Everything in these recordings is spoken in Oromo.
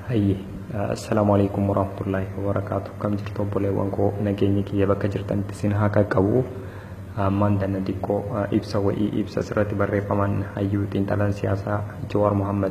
Hayye, assalaamu alaikum warahmatullaahi wabarakaatu. Kam jirtu obboleewwan koo nageenyi kiyya bakka jirtanitti isin haa qaqqabu. Ammaan dana xiqqoo ibsa wa'ii ibsa asirratti barreeffaman hayyuu xiinxalaan siyaasaa Jawaar Muhammad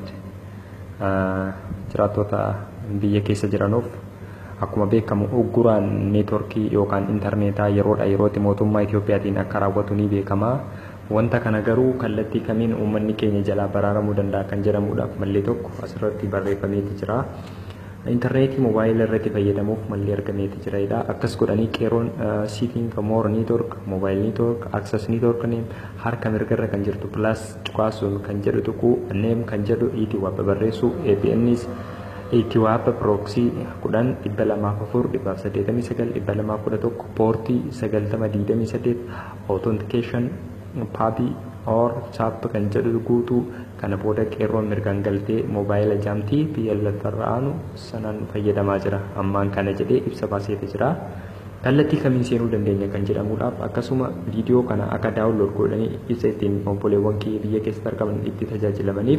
jiraattota biyya keessa jiranuuf akkuma beekamu ugguraan neetworkii yookaan intarneetaa yeroodha yerootti mootummaa Itiyoophiyaatiin akka raawwatu ni beekama. Wanta kana garuu kallattii kamiin uummanni keenya jalaa baraaramuu danda'a kan jedhamuudhaaf malli tokko asirratti barreeffameeti jira. Intarneetii moobaayila irratti fayyadamuuf malli argameeti jira. Akkas godhanii qeeroon siitiin moor niitwork, moobaayil niitwork, aksas niitwork neem harka mirgarra kan jirtu pilaas cuqaasuun kan jedhu tuquu neem kan jedhu iiti waabba barreessu APNs itti waabba pirooksii kudhan dhibba lamaaf afur dhibbaaf saddeetamii sagal dhibba lamaaf kudha tokko poortii sagaltama diidamii saddeet authentication paabii or chaap kan jedhu guutuu kana booda qeerroon mirgaan galtee moobaayila jaamtii biyya lafarra aanu sanaan fayyadamaa jira ammaan kana jedhee ibsa baaseeti jira. Kallattii kamiin seenuu dandeenya kan jedhamuudhaaf akkasuma viidiyoo kana akka daawunlood godhanii ibsa ittiin obboleewwan kiyya biyya keessatti argaman itti tajaajilamaniif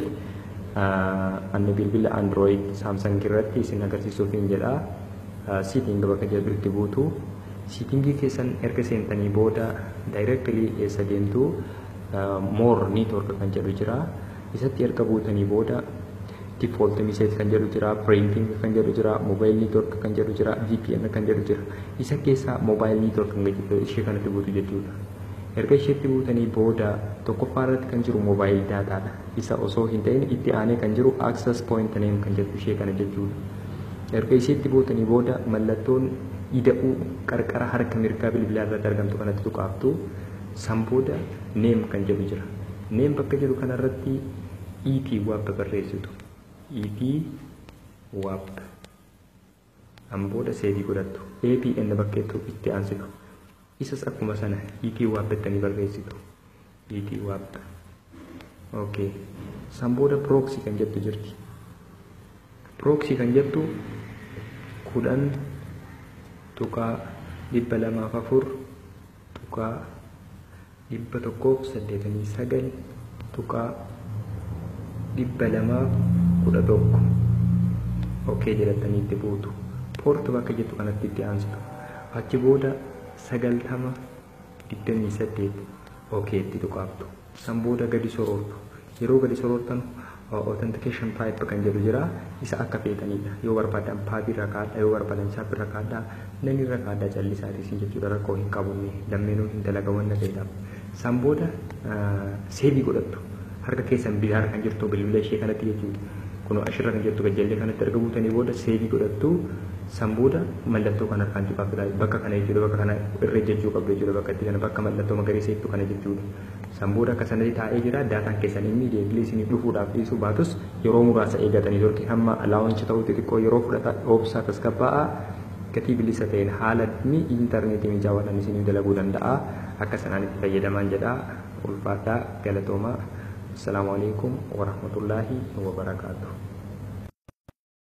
anni bilbila android saamsang irratti isin agarsiisuuf hin jedha. Siitiin bakka jedhutti buutu. Siitingii keessan erga seentanii booda daayireektilii eessa deemtu moor niitwork kan jedhu jira. Isatti erga buutanii booda default message kan jedhu jira, printing kan jedhu jira, mobile network kan jedhu jira, VPN kan jedhu jira. Isa keessaa mobile network kan jedhu ishee kanatti buutu jechuudha. Erga isheetti buutanii booda tokkoffaa irratti kan jiru mobile daataadha. Isa osoo hin ta'in itti aanee kan jiru access point name kan jedhu ishee kana jechuudha. Erga isheetti buutanii booda mallattoon ida'uu qarqara harka mirgaa bilbilaa irratti argamtu kanatti tuqaaftu san booda neem kan jedhu jira. Neem bakka jedhu kanarratti EP waabba barreessitu. EP waabba. An booda seebii godhattu. APN bakka itti aansitu. Isas akkuma sana EP waabbattanii barreessitu. EP waabba. Okay. San booda proxy kan jettu jirti. Proxy kan jettu kudhan tuqaa dhibba lamaaf afur tuqaa dhibba tokkoof saddeetamii sagal tuqaa dhibba lamaaf kudha tokko okkee jedhatanii itti buutu poorti bakka jettu kanatti itti aansitu achi booda sagaltama digdamii saddeet okkee itti tuqaaftu san booda gadi soroortu yeroo gadi soroortan authentication type kan jedhu jira isa akka feetanidha yoo barbaadan paabii irra kaadha yoo barbaadan chaap irra kaadha nan irra kaadha callisaatiin jechuudha rakkoo hin qabunne lammeenuu hin dalaga wanna ta'edhaaf san booda seebii godhattu harka keessan bitaa kan jirtu bilbila ishee kanatti jechuudha kun ashirra kan jirtu gajjallee kanatti erga buutanii booda seebii godhattu san booda mallattoo kan harkaan tuqaafudha bakka kana jechuudha bakka kana irra jechuu qabdu jechuudha bakka itti kana bakka mallattoo magariisa jettu kana jechuudha san booda akka sanatti taa'ee jira daataan keessan inni deebilee isinii dhufuudhaaf dhiisuu baatus yeroo muraasa eegatanii turte hamma laawunchi ta'uu xixiqqoo yeroo fudhata oobsaa tasgabbaa'a gatii bilisa ta'een haala intarneetii mijaawwadhaan isinii dalaguu danda'a akka sanaan itti fayyadamaan jedha ulfaadhaa galatoomaa assalaamu alaikum warahmatullaahi wabarakaatuh